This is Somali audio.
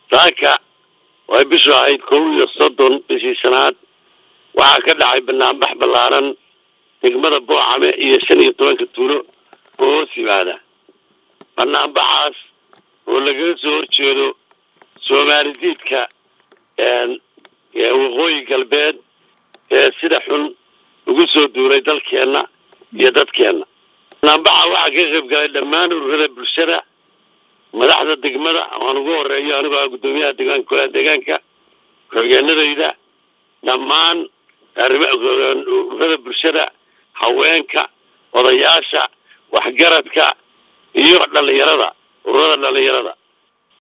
saaka way bishu ahayd kow iyo soddon bishii shanaad waxaa ka dhacay banaanbax ballaaran degmada boocame iyo shan iyo tobanka tuulo oo hoos yimaada banaanbaxaas oo lagaga soo horjeedo soomaali diidka waqooyi galbeed ee sida xun ugu soo duulay dalkeenna iyo dadkeenna banaanbaxa waxaa ka qayb galay dhammaan ururada bulshada madaxda degmada aan ugu horeeyo anigoo ah guddoomiyaha deegaanka kolaha deegaanka ku-xigeenadayda dhammaan ururada bulshada haweenka odayaasha waxgaradka iyo dhalinyarada ururada dhalinyarada